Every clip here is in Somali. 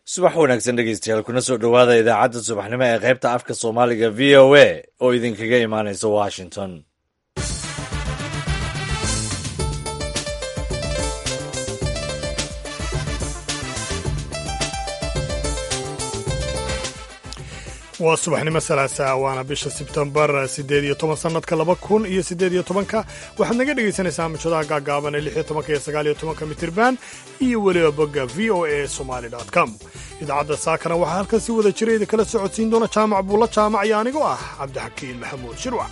subax wanaagsan dhegeystayaal kuna soo dhowaada idaacadda subaxnimo ee qaybta afka soomaaliga v o a oo idinkaga imaanaysa washington waa subaxnimo salaasa waana bisha sebtembar siddeed iyo toban sannadka laba kun iyo siddeed iyo tobanka waxaad naga dhegaysanaysaa mujadaha gaagaaban ee lix iyo tobanka iyo sagaal iyo tobanka mitirban iyo weliba bogga v o a somali com idaacadda saakana waxaa halkan si wada jira idinkala socodsiin doona jaamac buulla jaamac iyo anigoo ah cabdixakiin maxamuud shirwac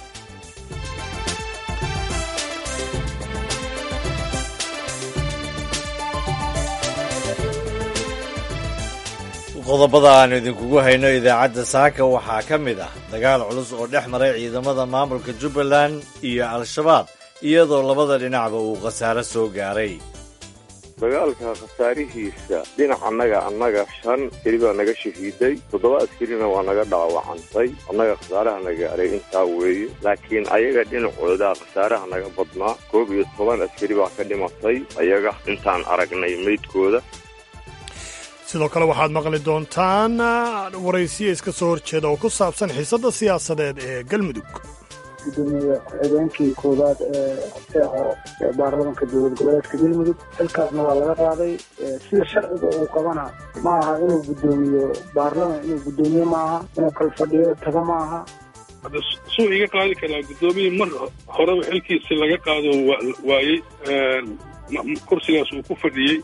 qodobada aanu idinkugu hayno idaacadda saaka waxaa ka mid ah dagaal culus oo dhex maray ciidamada maamulka jubbaland iyo al-shabaab iyadoo labada dhinacba uu khasaaro soo gaaray dagaalka khasaarihiisa dhinac annaga annaga shan askari baa naga shahiiday toddoba askarina waa naga dhaawacantay annaga khasaaraha na gaaray intaa weeye laakiin ayaga dhinacooda khasaaraha naga badnaa koob iyo toban askari baa ka dhimatay ayaga intaan aragnay meydkooda sidoo kale waxaad maqli doontaan waraysiya iska soo horjeeda oo ku saabsan xiisadda siyaasadeed ee galmudug gudoomiye ku-xigeenkii koowaad ee baarlamanka dowlad goboleedka galmudug xilkaasna waa laga qaaday sida sharciga uu qabana ma aha inuu gudoomiyo baarlaman inuu gudoomiye maaha inuu kala fadhiyo tago ma aha hadda suu iga qaadi karaa guddoomiye mar horeba xilkiisi laga qaado waayey kursigaas uu ku fadhiyey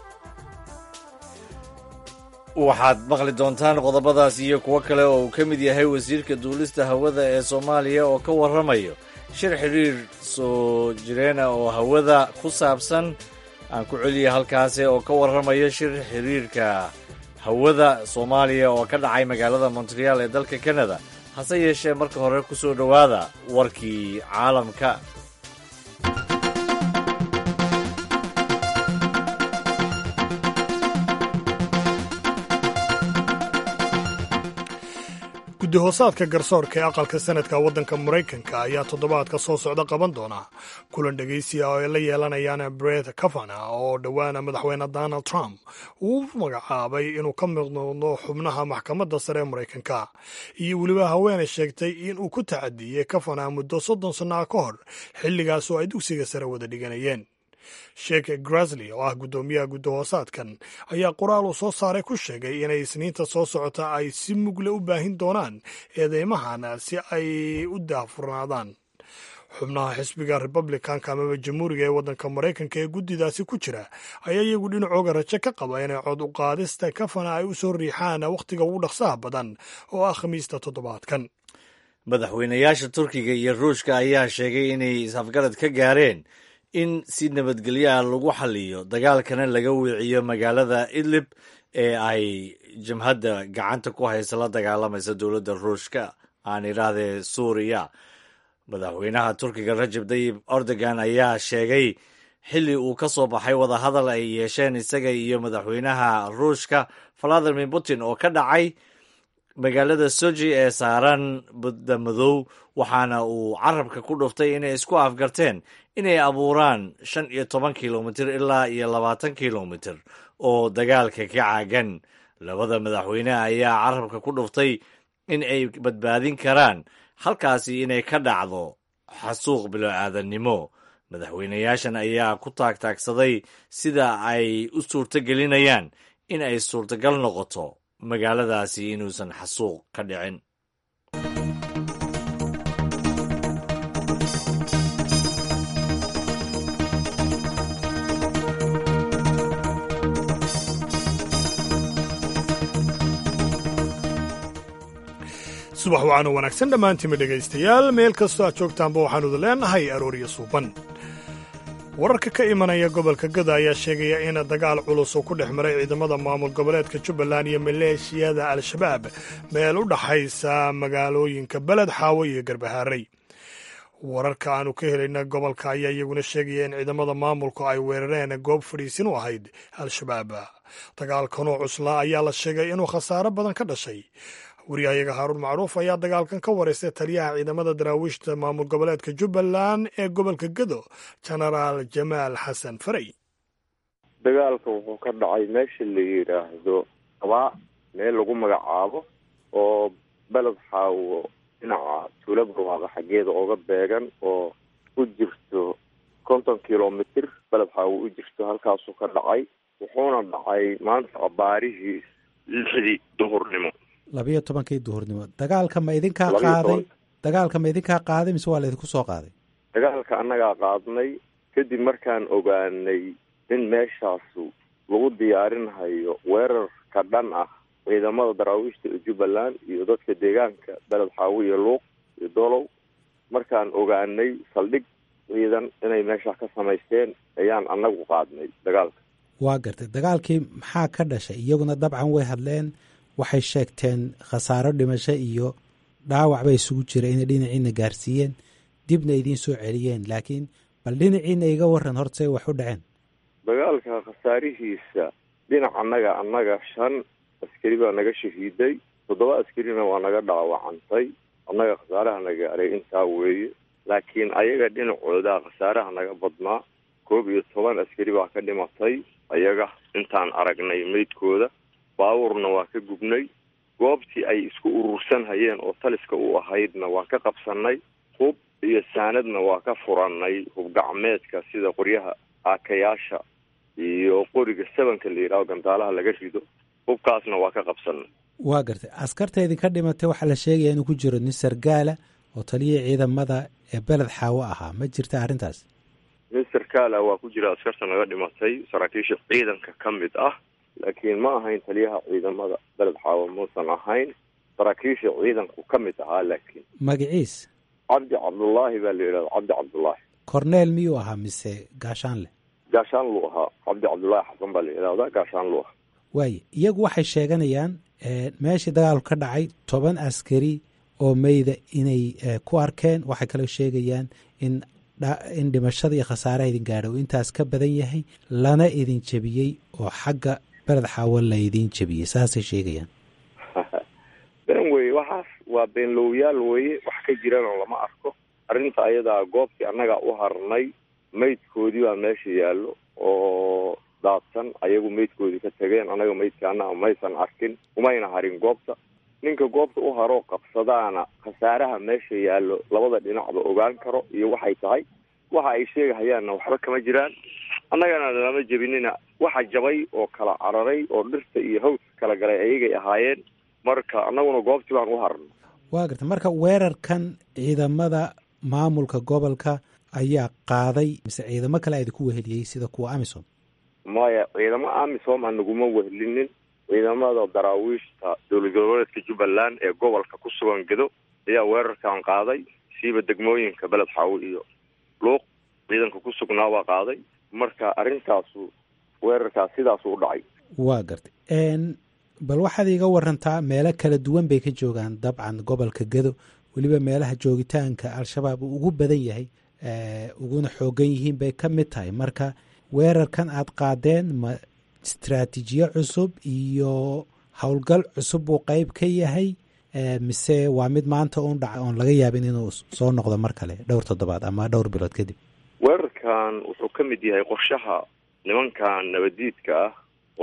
waxaad maqli doontaan qodobadaas iyo kuwo kale oo uu ka mid yahay wasiirka duulista hawada ee soomaaliya oo ka warramayo shir xidhiir soo jireena oo hawada ku saabsan aan ku celiya halkaasi oo ka warramayo shir xidhiirka hawada soomaaliya oo ka dhacay magaalada montreal ee dalka canada hase yeeshee marka hore ku soo dhowaada warkii caalamka guddi-hoosaadka garsoorka ee aqalka sanadka waddanka maraykanka ayaa toddobaadka soo socda qaban doona kulan dhegaysiya oo ay la yeelanayaan bret kavana oo dhowaana madaxweyne donald trump uu magacaabay inuu ka mid noqdo xubnaha maxkamadda sare ee maraykanka iyo weliba haweenay sheegtay in uu ku tacadiyey kavana muddo soddon sannaca ka hor xilligaas oo ay dugsiga sare wada dhiganayeen sheekh grasley oo ah guddoomiyaha guddi-hoosaadkan ayaa qoraal uu soo saaray ku sheegay inay isniinta soo socota ay si mugle u baahin doonaan eedeymahan si ay u daahfurnaadaan xubnaha xisbiga republicanka amaba jamhuuriga ee waddanka maraykanka ee guddidaasi ku jira ayaa iyagu dhinacooga rajo ka qaba inay cod u qaadista kafana ay u soo riixaan wakhtiga ugu dhaqsaha badan oo ah khamiista toddobaadkan madaxweynayaasha turkiga iyo ruushka ayaa sheegay inay is-afgarad ka gaareen in si nabadgelyaha lagu xaliyo dagaalkana laga weeciyo magaalada idlib ee ay jabhadda gacanta ku haysa la dagaalamaysa dowladda ruushka aan idhaahdee suuriya madaxweynaha turkiga rajab tayib erdogan ayaa sheegay xilli uu ka soo baxay wadahadal ay yeesheen isaga iyo madaxweynaha ruushka valadimir putin oo ka dhacay magaalada soji ee saaran badda madow waxaana uu carabka ku dhuftay inay isku afgarteen inay abuuraan shan iyo toban kilomitir ilaa iyo labaatan kilomitir oo dagaalka ka caagan labada madaxweyne ayaa carabka ku dhuftay in ay badbaadin karaan halkaasi inay ka dhacdo xasuuq bilo-aadannimo madaxweynayaashan ayaa ku taagtaagsaday sida ay u suurto gelinayaan in ay suurtagal noqoto magaaladaasi inuusan xasuuq ka dhicin subax wacaanu wanaagsan dhammaantiinma dhegaystayaal meel kastoo aad joogtaanba waxaanuda leenahay aroorya suuban wararka ka imanaya gobolka gada ayaa sheegaya in dagaal culus uu ku dhex maray ciidamada maamul goboleedka jubbaland iyo maleeshiyada al-shabaab meel u dhaxaysa magaalooyinka beled xaawo iyo garbahaarey wararka aanu ka helayna gobolka ayaa iyaguna sheegaya in ciidamada maamulku ay weerareen goob fadhiisin u ahayd al-shabaab dagaalkanoo cuslaa ayaa la sheegay inuu khasaaro badan ka dhashay wariyahayaga haaruun macruuf ayaa dagaalkan ka waraystay taliyaha ciidamada daraawiishta maamul goboleedka jubbaland ee gobolka gado genaraal jamaal xasan farey dagaalka wuxuu ka dhacay meesha la yidhaahdo abaa meel lagu magacaabo oo beled xaawo dhinaca tuula barwaaqo xaggeeda ooga beegan oo u jirto konton kilomitr beled xaawo u jirto halkaasuu ka dhacay wuxuuna dhacay maanta abaarihii lixdii duhurnimo labiyo tobankii duhurnimo dagaalka ma idinkaa Labiyo qaaday toban. dagaalka ma idinkaa qaaday mise waa laydinku soo qaaday dagaalka annagaa qaadnay kadib markaan ogaanay in meeshaasu lagu diyaarinhayo weerar ka dhan ah ciidamada daraawiishta ee jubbaland iyo dadka deegaanka beled xaawo iyo luuq iyo dolow markaan ogaanay saldhig ciidan inay meeshaa ka samaysteen ayaan annagu qaadnay dagaalka waa gartay dagaalkii maxaa ka dhashay iyaguna dabcan way hadleen waxay sheegteen khasaaro dhimasho iyo dhaawac bay isugu jira inay dhinaciina gaarsiiyeen dibna idiin soo celiyeen laakiin bal dhinaciina iga waran horta say wax u dhaceen dagaalka khasaarihiisa dhinac annaga annaga shan askari baa naga shahiiday toddoba askarina waa naga dhaawacantay annaga khasaaraha naga gaaray intaa weeye laakiin ayaga dhinacooda khasaaraha naga badnaa koob iyo toban askari baa ka dhimatay ayaga intaan aragnay meydkooda baabuurna waa ka gubnay goobtii ay isku urursan hayeen oo taliska u ahaydna waa ka qabsanay hub iyo saanadna waa ka furannay hub gacmeedka sida qoryaha aakayaasha iyo qoriga sabanka la yidhaaho gantaalaha laga rido hubkaasna waa ka qabsanay waa gartay askarta idinka dhimatay waxaa la sheegaya inuu ku jiro nin sargaala oo taliyihii ciidamada ee beled xaawo ahaa ma jirta arrintaas mister kala waa ku jira askarta naga dhimatay saraakiisha ciidanka ka mid ah laakiin ma ahayn taliyaha ciidamada beled xaawo muusan ahayn saraakiisha ciidanku ka mid ahaa laakiin magaciis cabdi cabdullaahi baa la yidhahda cabdi cabdullaahi korneel miyuu ahaa mise gaashaanle gaashaan luu ahaa cabdi cabdullaahi xasan baa la yidhahdaa gaashaan luu ahaa waaye iyagu waxay sheeganayaan eh, meeshii dagaalku ka dhacay toban askari oo meyda inay eh, ku arkeen waxay kaloo sheegayaan in dha- in dhimashada iyo khasaaraha idin gaadha uu intaas ka badan yahay lana idin jebiyey oo xagga beled xaawo la idin jebiyey saasay sheegayaan been weye waxaas waa beenlowyaal weye wax ka jirana lama arko arrinta ayadaa goobtii annagaa u harnay meydkoodii baa meesha yaallo oo daadsan ayagu meydkoodii ka tageen annaga meydkaana maysan arkin umayna harin goobta ninka goobta u haroo qabsadaana khasaaraha meesha yaallo labada dhinacba ogaan karo iyo waxay tahay waxa ay sheegahayaanna waxba kama jiraan annagana lama jebinina waxa jabay oo kala cararay oo dhirta iyo hawska kala galay ayagay ahaayeen marka annaguna goobtii baan u harno waa gartay marka weerarkan ciidamada maamulka gobolka ayaa qaaday mise ciidamo kale idinku weheliyey sida kuwa amisom maya ciidamo amisom aan naguma wehlinin ciidamada daraawiishta dowlad goboleedka jubbaland ee gobolka ku sugan gedo ayaa weerarkan qaaday siiba degmooyinka beled xaawo iyo luuq ciidanka ku sugnaa waa qaaday marka arrintaasu weerarkaas sidaasu u dhacay waa gartay n bal waxaad iiga warantaa meelo kala duwan bay ka joogaan dabcan gobolka gedo weliba meelaha joogitaanka al-shabaab uu ugu badan yahay eh, uguna xoogan yihiin bay ka mid tahay marka weerarkan aad qaadeen ma istraatiijiyo cusub iyo howlgal cusub buu qeyb ka yahay eh, mise waa mid maanta uun dhaca oon laga yaabin inuu soo noqdo mar kale dhowr toddobaad ama dhowr bilood kadib weerarkan wuxuu ka mid yahay qorshaha nimankan nabadiidka ah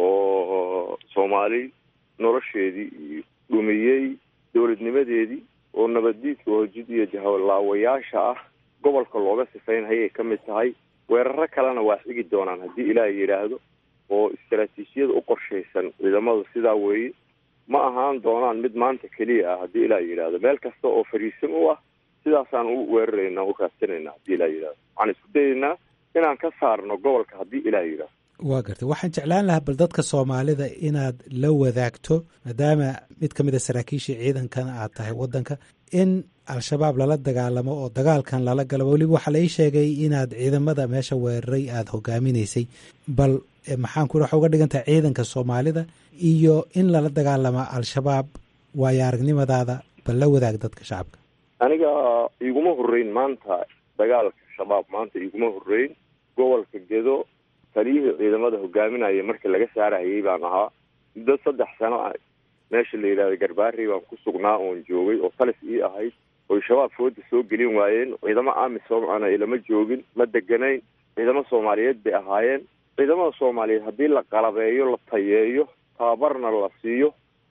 oo soomaali nolosheedii iyo dhumiyey dowladnimadeedii oo nabaddiidka oo jid iyo jahalaawayaasha ah gobolka looga sifaynhayay ka mid tahay weeraro kalena waa xigi doonaan haddii ilaah yidhaahdo oo istaraatiijiyada u qorshaysan ciidamadu sidaa weeye ma ahaan doonaan mid maanta keliya ah haddii ilaah yidhaahdo meel kasta oo fariisin u ah sidaasaan u weeraraynaa u raadsanayna haddii ilaah yidhahdo waxaan isku dayaynaa inaan ka saarno gobolka haddii ilaah yidhaahdo waa gartay waxaan jeclaan lahaa bal dadka soomaalida inaad la wadaagto maadaama mid ka mid a saraakiishii ciidankana aad tahay waddanka in al-shabaab lala dagaalamo oo dagaalkan lala galo weliba waxaa la ii sheegay inaad ciidamada meesha weeraray aada hogaaminaysay bal eh, maxaan ku waxa uga dhigan tahay ciidanka soomaalida iyo in lala dagaalamo al-shabaab waayo aragnimadaada bal la wadaag dadka shacabka aniga iguma horreyn maanta dagaalka shabaab maanta iguma horreyn gobolka gedo taliyihii ciidamada hogaaminaya markii laga saarahayay baan ahaa muddo saddex sano ah meesha la yidhahda garbaari baan ku sugnaa oon joogay oo talis ii ahayd oy shabaab fooda soo gelin waayeen ciidamo amisom ana ilama joogin ma deganayn ciidamo soomaaliyeed bay ahaayeen ciidamada soomaaliyeed haddii la qalabeeyo la tayeeyo tababarna la siiyo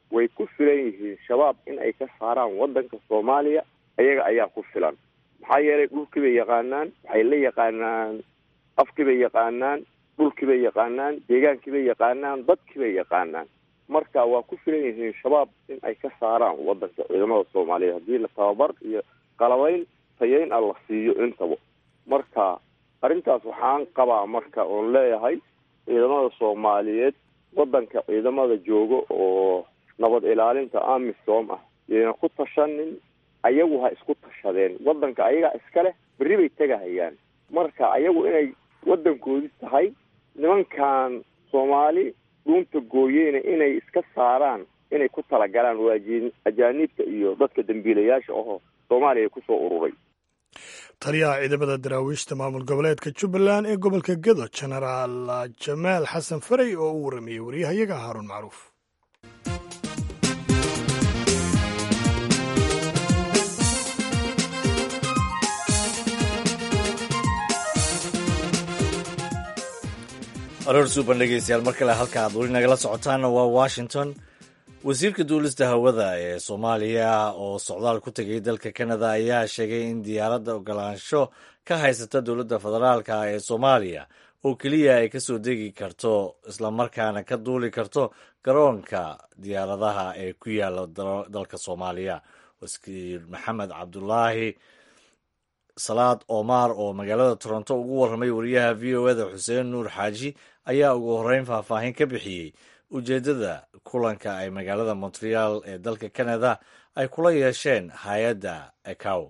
way ku filan yihiin shabaab in ay ka saaraan waddanka soomaaliya iyaga ayaa ku filan maxaa yeelay dhulkii bay yaqaanaan waxay la yaqaanaan afkii bay yaqaanaan dhulkii bay yaqaanaan deegaankii bay yaqaanaan dadkii bay yaqaanaan marka waa ku filan yihiin shabaab in ay ka saaraan waddanka ciidamada soomaaliyeed haddii la tababar iyo qalabayn tayeyn ah la siiyo intaba marka arrintaas waxaan qabaa marka oon leeyahay ciidamada soomaaliyeed waddanka ciidamada jooga oo nabad ilaalinta amisom ah yayna ku tashanin ayagu ha isku tashadeen waddanka ayagaa iska leh berri bay tegahayaan marka ayagu inay waddankoodii tahay nimankan soomaali dhuunta gooyeyna inay iska saaraan inay ku talagalaan waa ajaaniibta iyo dadka dambiilayaasha ahoo soomaaliya kusoo ururay taliyaha ciidamada daraawiishta maamul goboleedka jubbaland ee gobolka gedo jenaraal jamaal xasan farey oo u warramayey waryahayaga haaruun macruuf aroor suuban dhegeystayaal mar kale halka aad weli nagala socotaanna waa washington wasiirka duulista hawada ee soomaaliya oo socdaal ku tegay dalka canada ayaa sheegay in diyaaradda ogolaansho ka haysata dowladda federaalka ee soomaaliya oo keliya ay kasoo degi karto islamarkaana ka duuli karto garoonka diyaaradaha ee ku yaala dalka soomaaliya wasiir maxamed cabdulaahi salaad omar oo magaalada toronto ugu warramay wariyaha v o eda xuseen nuur xaaji ayaa ugu horreyn faahfaahin ka bixiyey ujeeddada kulanka ay magaalada montreal ee dalka canada ay kula yeesheen hay-adda ecow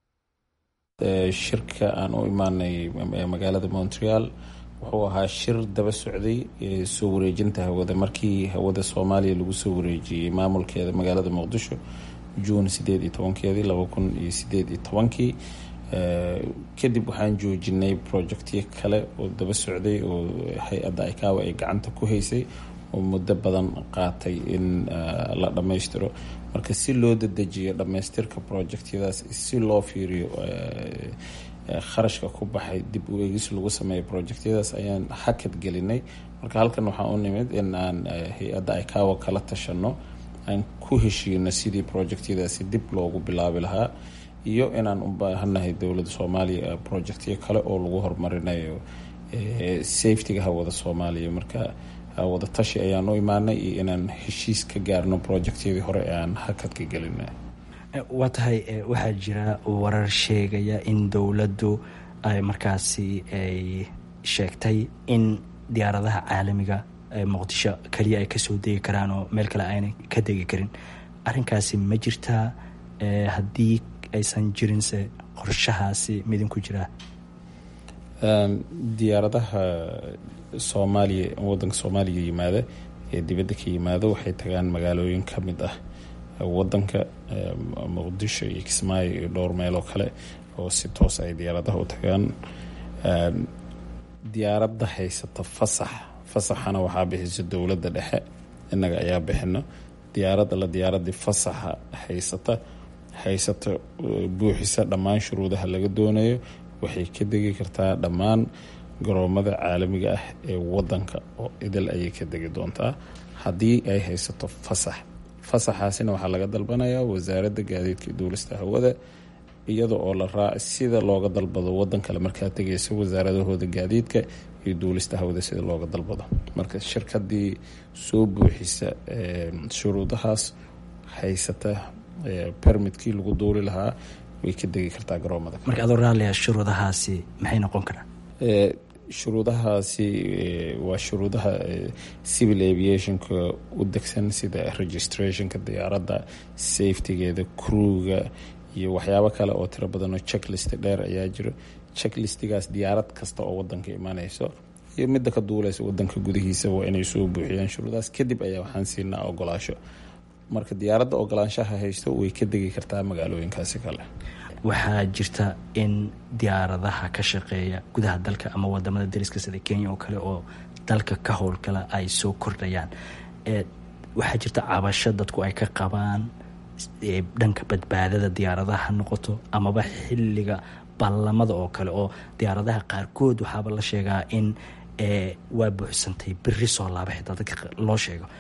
shirka aan u imaanay magaalada montreal wuxuu ahaa shir daba socday soo wareejinta hawada markii hawada soomaaliya lagu soo wareejiyey maamulkeeda magaalada muqdisho juun sideed iyo tobankeedii laba kun iyo sideed iyo tobankii kadib waxaan joojinay projectyo kale oo daba socday oo hay-adda icaawa ay gacanta ku haysay oo muddo badan qaatay in la dhammaystiro marka si loo dadejiyo dhammaystirka projectyadaas si loo fiiriyo kharashka ku baxay dib u eegis lagu sameeyo projectyadaas ayaan hakad gelinay marka halkan waxaa u nimid in aan hay-adda icaawa kala tashano aan ku heshiino sidii projectyadaasi dib loogu bilaabi lahaa iyo inaan u baahanahay dowladda soomaaliya projectyo kale oo lagu horumarinayo safetyga hawada soomaaliya marka wada tashi ayaan u imaanay iyo inaan heshiis ka gaarno projectyadii hore ee aan hakadka gelina waa tahay waxaa jira warar sheegaya in dowladdu ay markaasi ay sheegtay in diyaaradaha caalamiga ee muqdisho keliya ay kasoo degi karaan oo meel kale aanay ka degi karin arrinkaasi ma jirtaa haddii aysan jirinse qorshahaasi midinku jiraa diyaaradaha soomaaliya wadanka soomaaliya yimaada ee dibadda ka yimaada waxay tagaan magaalooyin ka mid ah wadanka muqdisho iyo kismaayo iyo dhowr meeloo kale oo si toos ay diyaaradaha u tagaan diyaaradda haysata fasax fasaxana waxaa bixisa dowladda dhexe innaga ayaa bixino diyaaradda la diyaaradii fasaxa haysata haysata buuxisa dhammaan shuruudaha laga doonayo waxay ka degi kartaa dhammaan garoomada caalamiga ah ee wadanka oo idil ayay ka degi doontaa haddii ay haysato fasax fasaxaasina waxaa laga dalbanayaa wasaaradda gaadiidka duulista hawada iyada oo la raac sida looga dalbado wadan kale markaa tegaysa wasaaradahooda gaadiidka iyo duulista hawada sida looga dalbado marka shirkadii soo buuxisa shuruudahaas haysata bermitkii lagu duuli lahaa way ka degi kartaa garoomada marka adoo raalliya shuruudahaasi maxay noqon karaan shuruudahaasi waa shuruudaha civil aviationka u degsan sida registrationka diyaaradda safetygeeda crewga iyo waxyaabo kale oo tiro badanoo checklist dheer ayaa jiro checklistigaas diyaarad kasta oo wadanka imanayso iyo midda ka duuleysa wadanka gudihiisa waa inay soo buuxiyaan shuruudahaas kadib ayaa waxaan siinaa ogolaasho marka diyaaradda ogolaanshaha haysto way ka degi kartaa magaalooyinkaasi kale waxaa jirta in diyaaradaha ka shaqeeya gudaha dalka ama wadamada dariska sida kenya oo kale oo dalka ka howlgala ay soo kordhayaan waxaa jirta cabasho dadku ay ka qabaan dhanka badbaadada diyaaradaha ha noqoto amaba xilliga ballamada oo kale oo diyaaradaha qaarkood waxaaba la sheegaa in waa buuxsantay beri soo laaba xitaa dadka loo sheego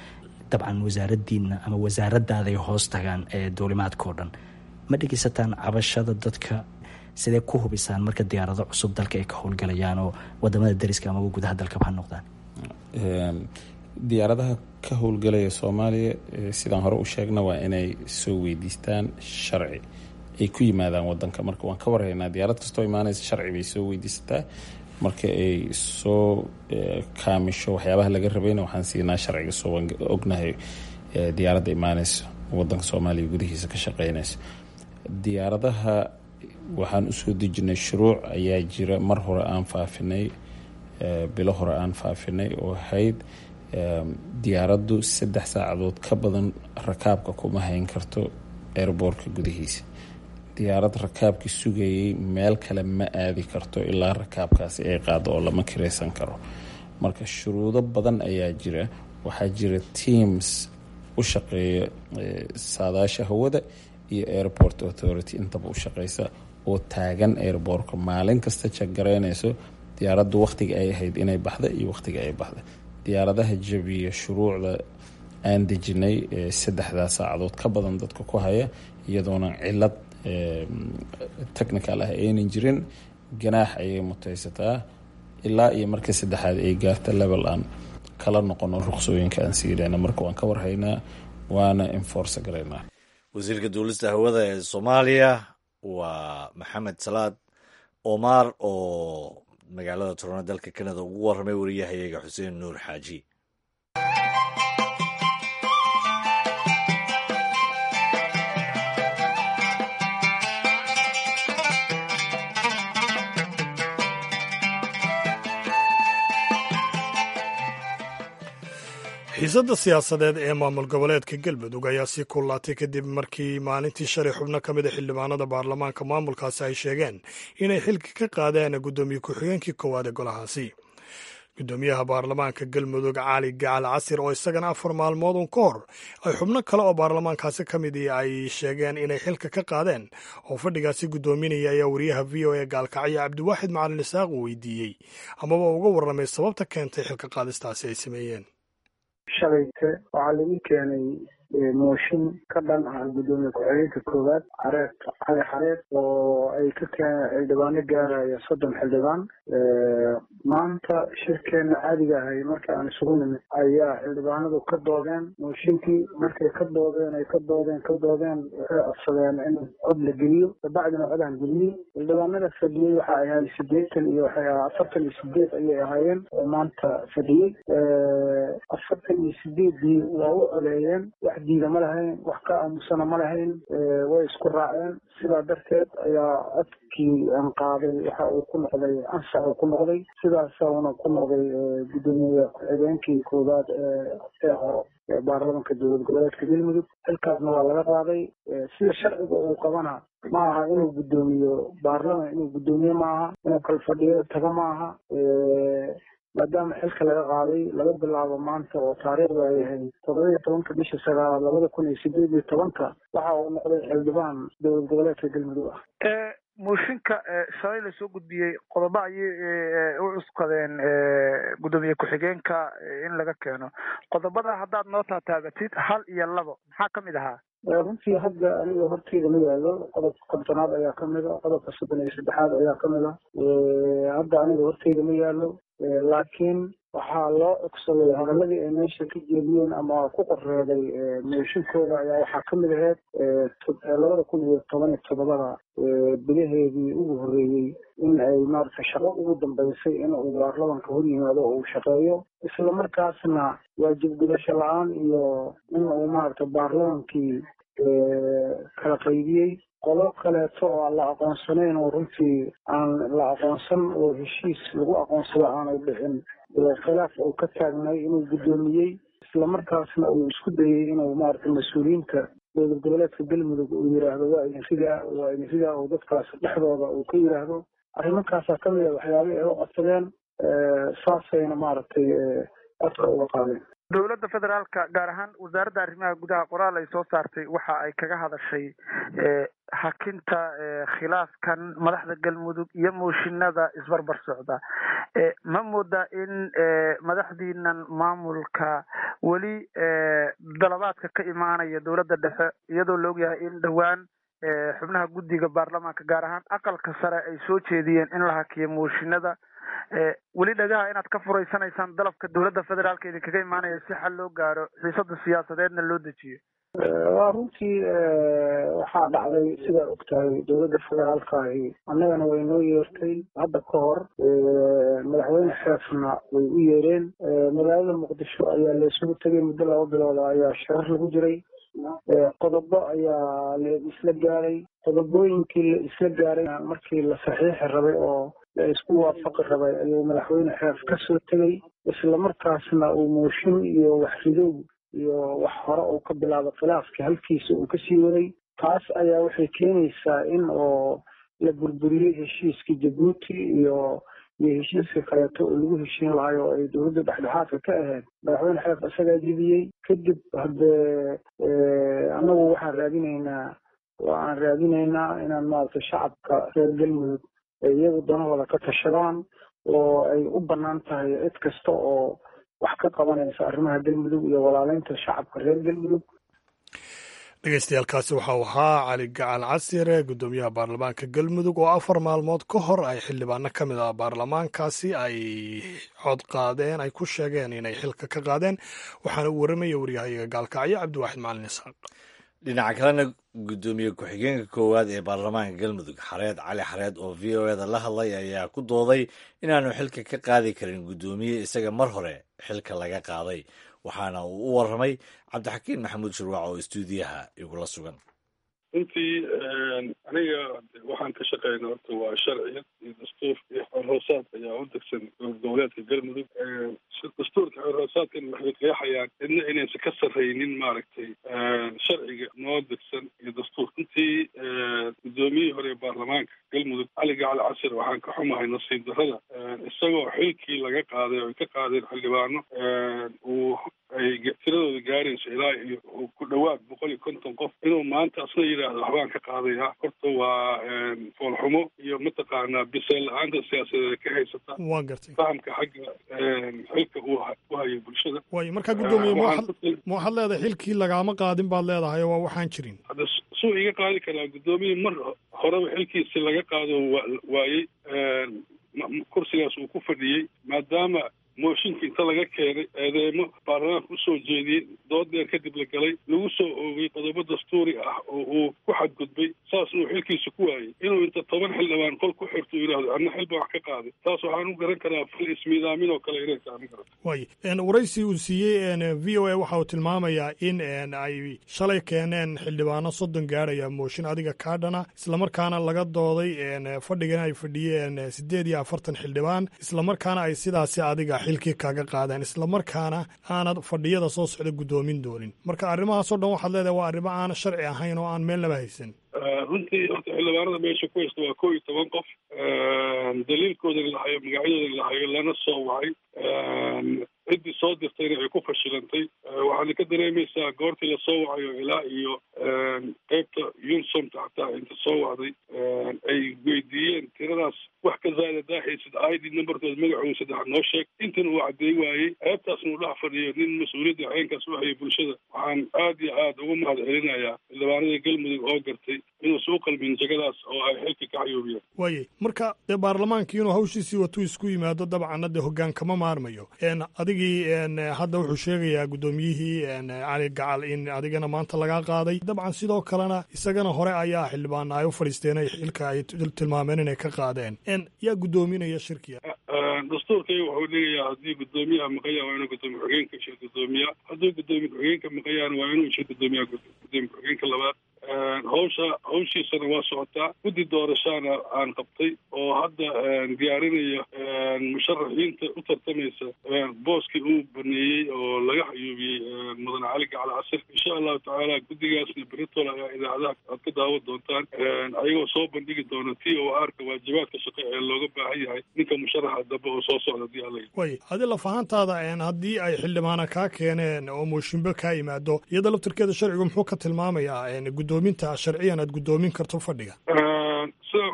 dabcan wasaaradiina ama wasaaradaaday hoos tagaan ee duulimaadka oo dhan ma dhegeysataan cabashada dadka sidee ku hubisaan marka diyaarado cusub dalka ay ka howlgalayaan oo wadamada dariska ama gudaha dalkaba ha noqdaan diyaaradaha ka howlgalaya soomaaliya sidaan hore u sheegna waa inay soo weydiistaan sharci ay ku yimaadaan wadanka marka waan ka warhaynaa diyaarad kastoo imaanaysa sharci bay soo weydiisataa marka ay soo kaamisho waxyaabaha laga rabayna waxaan siinaa sharciga soo ognahay diyaaradda imaanaysa wadanka soomaaliya gudihiisa ka shaqeynaysa diyaaradaha waxaan usoo dejinay shuruuc ayaa jira mar hore aan faafinay bilo hore aan faafinay oo ahayd diyaaraddu saddex saacadood ka badan rakaabka kuma hayn karto airboortka gudihiisa diyaarad rakaabkii sugayay meel kale ma aadi karto ilaa rakaabkaasi ay qaado oo lama kiraysan karo marka shuruudo badan ayaa jira waxaa jira teams u shaqeeya saadaasha hawada iyo airport authority intaba u shaqeysa oo taagan airboortka maalin kasta jagaraynayso diyaaraddu wakhtiga ay ahayd inay baxda iyo wakhtiga ay baxda diyaaradaha jabiya shuruucda aan dejinay saddexdaa saacadood ka badan dadka ku haya iyadoona cilad technical ah aynan jirin ganaax ayay mutaysataa ilaa iyo marka saddexaad ay gaarta level aan kala noqono ruqsooyinka aan siidhayna marka waan ka warhaynaa waana enforce garaynaa wasiirka duulista hawada ee soomaaliya waa maxamed salaad omar oo magaalada torona dalka canada ugu warramay wariyahayaga xuseen nuur xaaji xiisadda siyaasadeed ee maamul goboleedka galmudug ayaa sii kullaatay kadib markii maalintii shalay xubno ka mid a xildhibaanada baarlamaanka maamulkaasi ay sheegeen inay xilka ka qaadeen guddoomiye ku-xigeenkii koowaad ee golahaasi guddoomiyaha baarlamaanka galmudug cali gacal casir oo isagana afar maalmood un ka hor ay xubno kale oo baarlamaankaasi ka mid ay sheegeen inay xilka ka qaadeen oo fadhigaasi guddoominaya ayaa wariyaha v o e gaalkacyo cabdiwaaxid macalin isaaq uu weydiiyey amaba uga warramay sababta keentay xilka qaadistaasi ay sameeyeen shalayte waxaa lagu keenay mooshin ka dhan ah guddoomiye ku-xigeenka koowaad career cali xareer oo ay ka keeneen xildhibaano gaaraya soddon xildhibaan maanta shirkeena caadiga ahay marka aan isugu nimid ayaa xildhibaanadu ka doodeen mooshinkii markay ka doodeen ay ka doodeen ka doodeen waxay codsadeen in cod la geliyo dabacdina codaan geliyey xildhibaanada fadhiyey waxa ay ahayd sideetan iyo waxay ahaa afartan iyo sideed ayay ahaayeen oo maanta fadhiyey afartan iyo sideedii waa u codeeyeen wax diida ma lahayn wax ka aamusana ma lahayn way isku raaceen sidaa darteed ayaa codkii aan qaaday waxa uu ku noqday ansax uu ku noqday sidaasauna ku noqday guddoomiye ku-xigeenkii koowaad ee hore ee baarlamanka dowlad goboleedka galmudug xilkaasna waa laga qaaday sida sharciga uu qabana ma aha inuu guddoomiyo baarlaman inuu guddoomiye ma aha inuu kala fadhiyo taga ma aha maadaama xilka laga qaaday laga bilaabo maanta oo taariikhda ay ahayd toddoba iyo tobanka bisha sagaalaad labada kun iyo sideed iyo tobanka waxa uu noqday xildhibaan dowlad goboleedka galmudug ah mooshinka shalay lasoo gudbiyey qodobo ayay u cuskadeen guddoomiye ku-xigeenka in laga keeno qodobada haddaad noo taataagatid hal iyo labo maxaa ka mid ahaa runtii hadda aniga horteyda ma yaalo qodobka kontonaad ayaa kamid a qodobka soddon iyo saddexaad ayaa kamid a hadda aniga horteyda ma yaalo laakiin waxaa loo cogsaday hadaladii ay meesha ka jeediyeen ama ku qoreeday mooshinkooda ayaa waxaa kamid ahayd labada kun iyo toban iyo toddobada bilaheedii ugu horreeyey in ay maaragtay shaqo ugu dambeysay in uu baarlamanka hor yimaado oo uu shaqeeyo isla markaasna waajib gudasho la-aan iyo in uu maaragtay baarlamankii kala qaybiyey qolo kaleeto oo aan la aqoonsanayn oo runtii aan la aqoonsan oo heshiis lagu aqoonsado aanay dhicin khilaaf uu ka taagnay inuu guddoomiyey isla markaasna uu isku dayey inuu maaragtay mas-uuliyiinta dowlad goboleedka galmudug uu yidhaahdo waa idin ridaa waa idin ridaa oo dadkaas dhexdooda uu ka yidhaahdo arrimakaasaa ka mid a waxyaabihii ay u codsadeen saasayna maaragtay codka uga qaadeen dowladda federaalka gaar ahaan wasaaradda arrimaha gudaha qoraal ay soo saartay waxa ay kaga hadashay hakinta khilaafkan madaxda galmudug iyo mooshinada isbarbar socda ma moodaa in madaxdiinan maamulka weli dalabaadka ka imaanaya dowladda dhexe iyadoo la ogyahay in dhowaan xubnaha guddiga baarlamaanka gaar ahaan aqalka sare ay soo jeediyeen in la hakiyo mooshinada weli dhagaha inaad ka furaysanaysaan dalabka dowladda federaalka idinkaga imaanaya si xal loo gaaro xiisada siyaasadeedna loo dejiyo waa runtii waxaa dhacday sidaa og tahay dowladda federaalkaahi annagana way noo yeertay hadda ka hor madaxweyne xeefna way u yeereen magaalada muqdisho ayaa la isugu tegay muddo laba bilooda ayaa sharar lagu jiray qodobo ayaa la isla gaaray qodobooyinkii la isla gaaray markii la saxiixi rabay oo la isku waafaqi rabay ayuu madaxweyne xeef ka soo tegey islamarkaasna uu mooshin iyo waxridow iyo wax hore uu ka bilaabo khilaafkii halkiisa uu kasii waday taas ayaa waxay keenaysaa in oo la burburiyey heshiiskii jabuuti iyo iyo heshiiska kaleeto oo lagu heshiin lahay oo ay dowladda dhexdhexaadka ka ahayd madaxweyne xeef isagaa jibiyey kadib haddee annagu waxaan raadinaynaa oo aan raadinaynaa inaan maaragtay shacabka reer galmudug ay iyagu danahooda ka tashadaan oo ay u bannaan tahay cid kasta oo wax ka qabanaysa arrimaha galmudug iyo walaaleynta shacabka reer galmudug dhegeystayaaalkaasi waxau ahaa cali gacal casire guddoomiyaha baarlamaanka galmudug oo afar maalmood ka hor ay xildhibaano ka mid ah baarlamaankaasi ay cod qaadeen ay ku sheegeen inay xilka ka qaadeen waxaana u waramaya waryahayaga gaalkacyo cabdiwaaxid macalin isaaq dhinaca kalena guddoomiye ku-xigeenka koowaad ee baarlamaanka galmudug xareed cali xareed oo v o eda la hadlay ayaa ku dooday inaanu xilka ka qaadi karin guddoomiye isaga mar hore xilka laga qaaday waxaana uu u warramay cabdixakiin maxamuud shurwac oo istuudiyaha igula sugan runtii aniga waxaan ka shaqeyna horta waa sharciyad iyo dastuur iyo xorhoosaad ayaa u degsan goboleedka galmudug dastuurka xorhoosaadkan waxay qeexayaan cidna inaysan ka sarraynin maaragtay sharciga noo degsan iyo dastuur runtii guddoomiyihii hore ee baarlamaanka galmudug cali gacal casir waxaan ka xumahay nasiib darrada isagoo xilkii laga qaaday oo ay ka qaadeen xildhibaano uu ay tiradooda gaarayso ilaa iyo ku dhowaad boqol iyo konton qof inuu maanta asna yidhaahdo waxbaan ka qaadaya horta waa foolxumo iyo mataqaanaa biseel la-aanta siyaasadeeda ka haysata waa gartay fahamka xagga xilka uu u hayo bulshada waayo markaa guddoomiye ma waxaad leedahay xilkii lagaama qaadin baad leedahay oo waa waxaan jirin hadda suu iga qaadi karaa guddoomiye mar horeba xilkiisi laga qaado waayey kursigaas uu ku fadhiyey maadaama mooshinkii inta laga keenay eedeemo baarlamaanka usoo jeediyey dood dheer kadib la galay lagu soo oogay qodobo dastuuri ah oo uu ku xadgudbay saas uu xilkiisa ku waayey inuu inta toban xildhibaan qol ku xirto yidhahdo anna xil baan wax ka qaaday taas waxaan u garan karaa fal ismiidaamin oo kale inay tahay garan waay waraysi uu siiyey v o a waxa uu tilmaamayaa in ay shalay keeneen xildhibaano soddon gaadhaya mooshin adiga kaadhana islamarkaana laga dooday fadhigana ay fadhiyeen siddeed iyo afartan xildhibaan islamarkaana ay sidaasi adiga xilkii kaaga qaadeen islamarkaana aanad fadhiyada soo socda guddoomin doonin marka arrimahaasoo dhan waxaad leedahay waa arrimo aan sharci ahayn oo aan meelnaba haysan runtii horta xildhibaanada meesha ku haysta waa kow iyo toban qof daliilkoodana la hayo magacyadoodana la hayo lana soo wacay ciddii soo dirtayna ay ku fashilantay waxaana ka dareemaysaa goortii lasoo wacayo ilaa iyo qeybta yunsomta xataa inta soo wacday ay weydiiyeen tiradaas wax ka zaada daaxaysid i d numberkooda magacooda saddex noo sheeg intan uu caddeey waayey qeybtaasna uu dhex fadhiyo nin mas-uuliyadda ceenkaas u hayay bulshada waxaan aad iyo aad ugu mahad celinayaa xildhibaanada galmudug oo gartay inuusan u qalmin jegadaas oo ay xilka ka xayuubiyeen waayey marka dee baarlamaankii inuu hawshiisii watuu isku yimaado dabcanna dee hoggaan kama maarmayo adigii hadda wuxuu sheegayaa guddoomiyihii cali gacal in adigana maanta lagaa qaaday dabcan sidoo kalena isagana hore ayaa xildhibaana ay u fadhiisteen ay xilka ay tilmaameen inay ka qaadeen yaa guddoominaya shirkiga dastuurkayga wuxuu dhigayaa haddii guddoomiyaha maqaya waa inuu guddoomiye ku-xigeenka shir guddoomiya hadduu guddoomiye ku-xigeenka maqayaana waa inuu shir guddoomiyaha guddoomiye ku-xigeenka labaad hawsha hawshiisana waa socotaa guddi doorashaana aan qabtay oo hadda diyaarinaya musharaxiinta u tartamaysa booskii uu baneeyey oo laga xayuubiyey mudane cali gacal casir insha allahu tacaala guddigaasna beritol ayaa idaacadaha aad ka daawan doontaan ayagoo soo bandhigi doona t o r ka waajibaadka shaqo ee looga baahan yahay ninka musharaxa dambe oo soo socda hadii alla way adi lafahantaada haddii ay xildhibaana kaa keeneen oo mooshinbo kaa yimaado iyada laftirkeeda sharcigu muxuu ka tilmaamayaa guddoominta sharciyan aad guddoomin karto fadhiga sida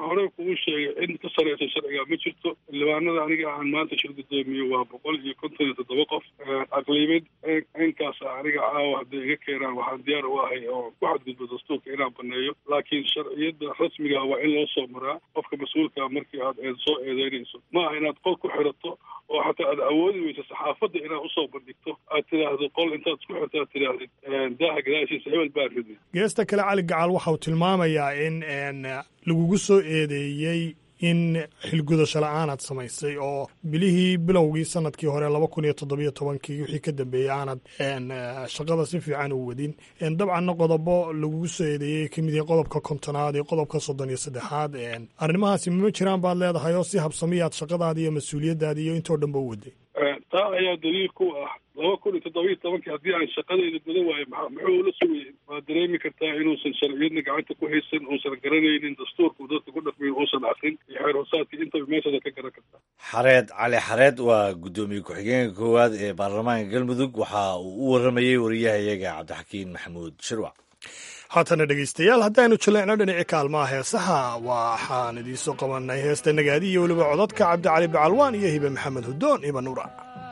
hore kugu sheegay in ka sareysa sharciga ma jirto xildhibaanada aniga aan maanta shir gudoomiye waa boqol iyo konton iyo toddoba qof aqliimid inkaas aniga caawa hadday iga keenaan waxaan diyaar u ahay oo ku xadgudbo dastuurka inaan baneeyo laakiin sharciyada rasmiga waa in loo soo maraa qofka mas-uulka markii aad eed soo eedeynayso ma aha inaad qol ku xirato oo xataa aad awoodi weyso saxaafadda inaad usoo bandhigto aad tidhaahdo qol intaad isku xirto aad tidhaahdid daaha gadaashiisa hebel baa ridi geesta kale cali gacal waxa uu tilmaamayaa in lagugu soo eedeeyey in xilgudasho la-aan aad samaysay oo bilihii bilowgii sanadkii hore laba kun iyo toddobiyo tobankii wixii ka dambeeyey aanad shaqada si fiican u wadin dabcanna qodobo lagugu soo eedeeyey kamid yahay qodobka kontonaad iyo qodobka soddon iyo saddexaad arrimahaasi mama jiraan baad leedahay oo si habsamiyaad shaqadaadi iyo mas-uuliyaddaadi iyo intoo dhan ba u waday taa ayaa daliil ku ah laba kun iyo toddobiyo tobankii haddii aan shaqadayda guda waayo maa muxuu ula sugayay waad dareemi kartaa inuusan sharciyadna gacanta ku haysan uusan garanaynin dastuurku dadka ku dhaqmayn uusan akrin iyo xeer hoosaadkii intaba meeshada ka garan kartaa xareed cali xareed waa guddoomiye ku-xigeenka koowaad ee baarlamaanka galmudug waxa uu u waramayey wariyahayaga cabdixakiin maxamuud shirwac haatana dhegaystayaal haddaaynu jaleecno dhinaci kaalmaha heesaha waxaan idiinsoo qabanay heesta nagaadi iyo weliba codadka cabdicali bacalwaan iyo hibe maxamed hudoon hiba nuura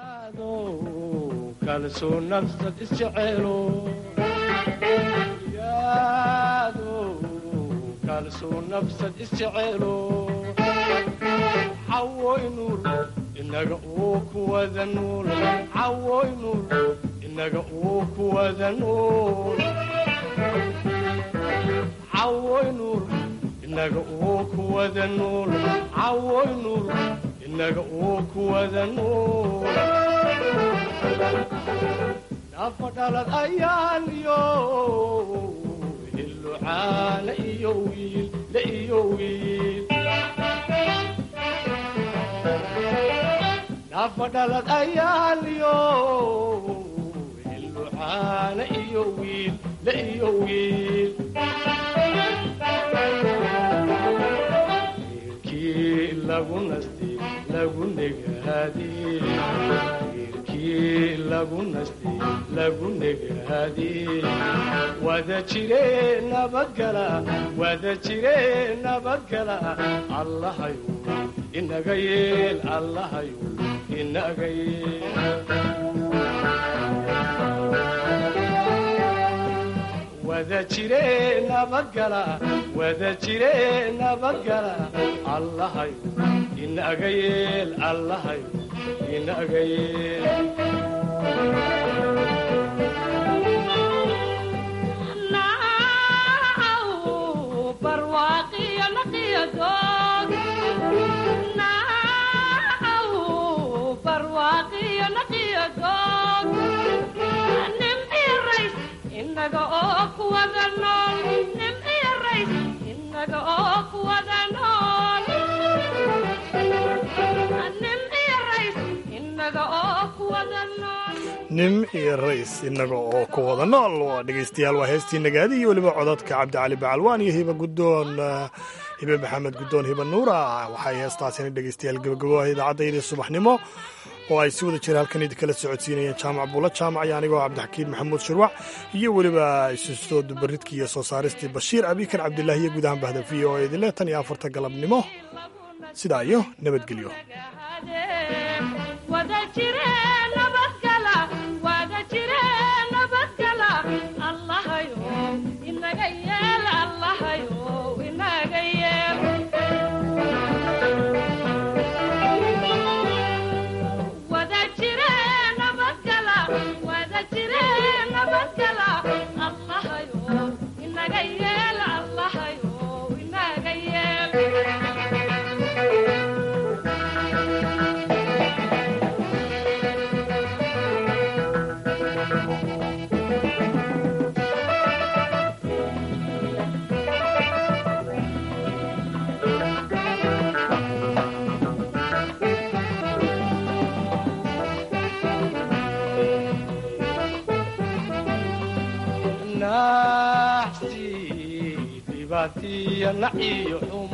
inaga uu kuwada nuul cawoy nuul inaga uu kuwada nuul cawoy nuul inaga uu kuwada nuul cawoy nuul inaga uu kuwada nuul nafa dhalad ayaan iyo hilucaana iyo wiil la iyo wiil nafa dhalad ayaan iyo hilucaana iyo wiil la iyo wiil wiilkii lagu nastay lagu negaadiyey wiilkii lagu nastay lagu negaadiyey wada jire nabadgala wada jire nabadgala allahayu inaga yeel allahayu inaga yeel wada jire nabadgala wada jire nabadgala allahayu inaga yeel allahayu inaga yeel inaga oo kuwada nool nim iyo rays inaga oo kuwada nool nim iyo rays inaga oo kuwada nool nim iyo rays inaga oo ku wada nool waa dhegaystayaal waa heestii nagaadi iyo weliba codadka cabdicali bacalwaan iyo hiba guddoon hibe maxamed guddoon hiba nuura waxay heestaasina dhegaystayaal gabagaboha idaacaddaydii subaxnimo oo ay si wada jira halkan idinkala socodsiinayeen jaamac buulo jaamac iyo anigoo cabdixakiin maxamuud shirwac iyo weliba isuso dubaridkii iyo soo saaristii bashiir abikar cabdilaahi iyo guud ahaan bahda v o idinle tan iyo afarta galabnimo sidaa iyo nabadgelyo wada jire nabadgala wada jire nabadgala allahayo inaga yeel allahayo inaga yeel wada jire nabadgala wada jire nabadgala allahayo inaga yeel allahayo inaga yeel naxsi dhibaatiya naciyo xum